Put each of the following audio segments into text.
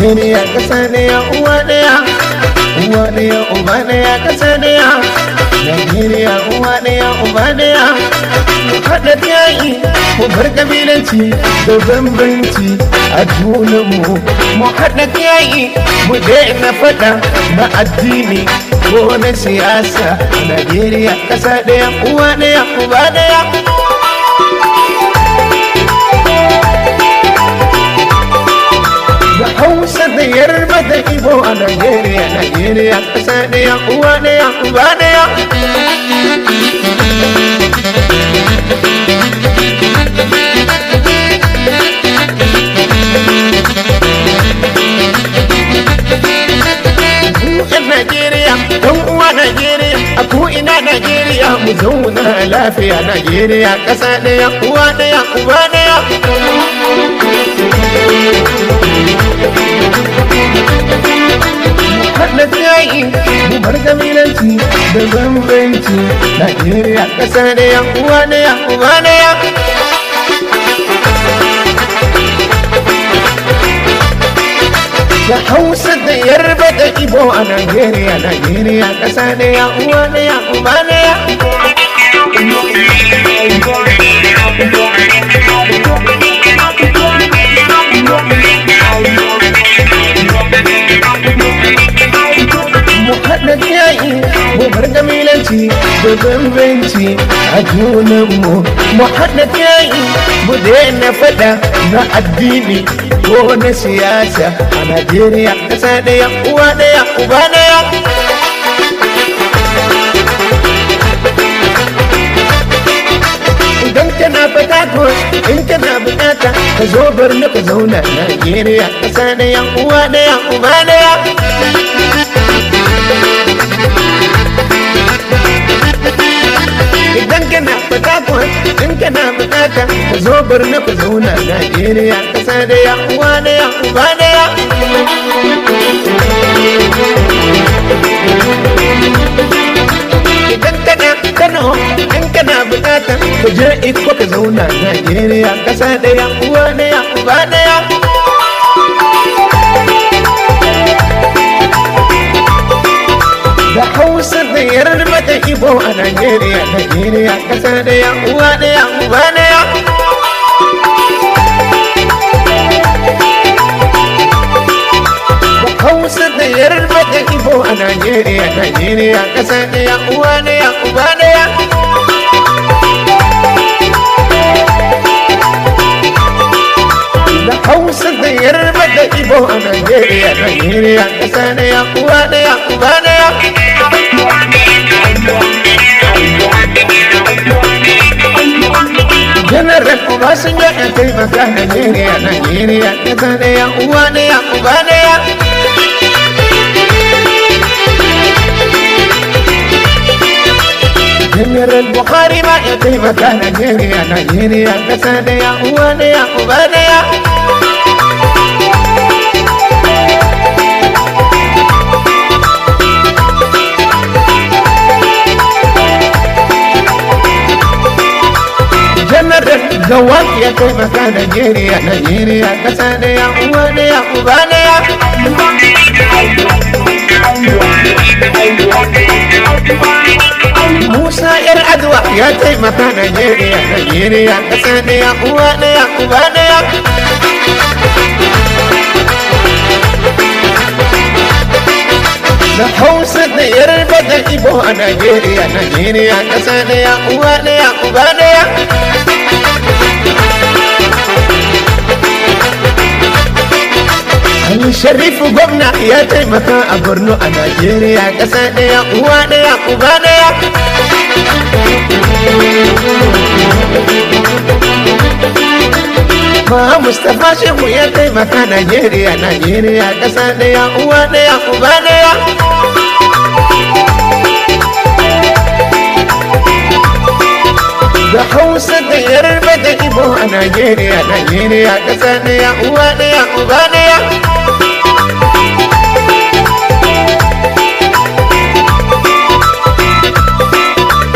Najeriya ƙasa ɗaya uwa ɗaya uwa ɗaya uba ɗaya ƙasa ɗaya Najeriya uwa ɗaya uba ɗaya mu haɗa yayi mu bar kabilanci da bambanci a junanmu mu haɗa yayi mu daina faɗa na addini ko na siyasa Najeriya ƙasa ɗaya uwa ɗaya uba ɗaya da hausa da yarba da ibo a Najeriya, Najeriya ƙasa ɗaya, uwa ɗaya, uba ɗaya. Kuɗin Najeriya, ɗan uwa Najeriya, a ko'ina Najeriya, mu zauna lafiya Najeriya, ƙasa ɗaya, uwa ɗaya, uba ɗaya. haɗa tsayi mu bar kabilanci da bambanci Najeriya ƙasa ɗaya uwa ɗaya uba ɗaya da Hausa da Yarba da Ibo a Najeriya Najeriya ƙasa ɗaya uwa ɗaya uba ɗaya mu haɗa yayi mu bar kabilanci da bambanci a junanmu mu haɗa yayi mu daina faɗa na addini ko na siyasa a Najeriya ƙasa ɗaya uwa ɗaya uba ɗaya idan kana fata ko in kana bukata ka zo bar na ka zauna Najeriya ƙasa ɗaya uwa ɗaya uba ɗaya idan kana fata in kana bukata ka zo bar na ku zauna Najeriya kasa da ya uwa da ya uba da ya idan kana Kano in kana bukata ka je iko ka zauna Najeriya kasa da ya uwa da ya uba da ya da hausa da yarba da ibo a Najeriya, Najeriya ƙasa ɗaya, uwa ɗaya, uba ɗaya. Da hausa da yarba da ibo a Najeriya, Najeriya ƙasa ɗaya, uwa ɗaya, uba ɗaya. Da hausa da yarba da ibo a Najeriya, Najeriya ƙasa ɗaya, uwa ɗaya, uba ɗaya. General Obasanjo ya taimaka Najeriya, Najeriya, ƙasa ɗaya, uwa ɗaya, uba ɗaya. General Buhari ma ya taimaka Najeriya, Najeriya, ƙasa ɗaya, uwa ɗaya, uba ɗaya. General Gawak ya taimaka Najeriya, Najeriya, ƙasa ɗaya, uwa ɗaya, uba ɗaya. Musa ‘yar Adwa ya taimaka Najeriya, Najeriya, ƙasa ɗaya, uwa ɗaya, uba ɗaya. Da Hausa da Yarba da Ibo a Najeriya, Najeriya, ƙasa ɗaya, uwa ɗaya, uba ɗaya. Ali Sharifu gwamna ya taimaka a Borno a Najeriya ƙasa ɗaya uwa ɗaya uba ɗaya. Ma Mustapha Shehu ya taimaka Najeriya Najeriya ƙasa ɗaya uwa ɗaya uba ɗaya. Da Hausa da Yarba da Ibo a Najeriya Najeriya ƙasa ɗaya uwa ɗaya uba ɗaya.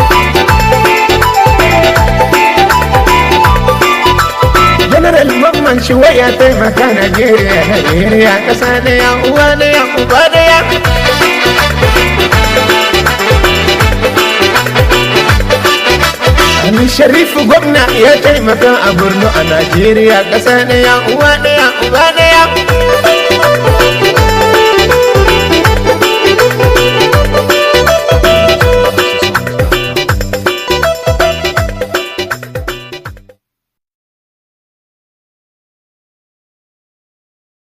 General Mamman shi waya taimaka Najeriya Najeriya ƙasa ɗaya uwa ɗaya uba ɗaya Ali Sharifu gwamna ya taimaka a Borno a Najeriya ƙasa ɗaya uwa ɗaya uba ɗaya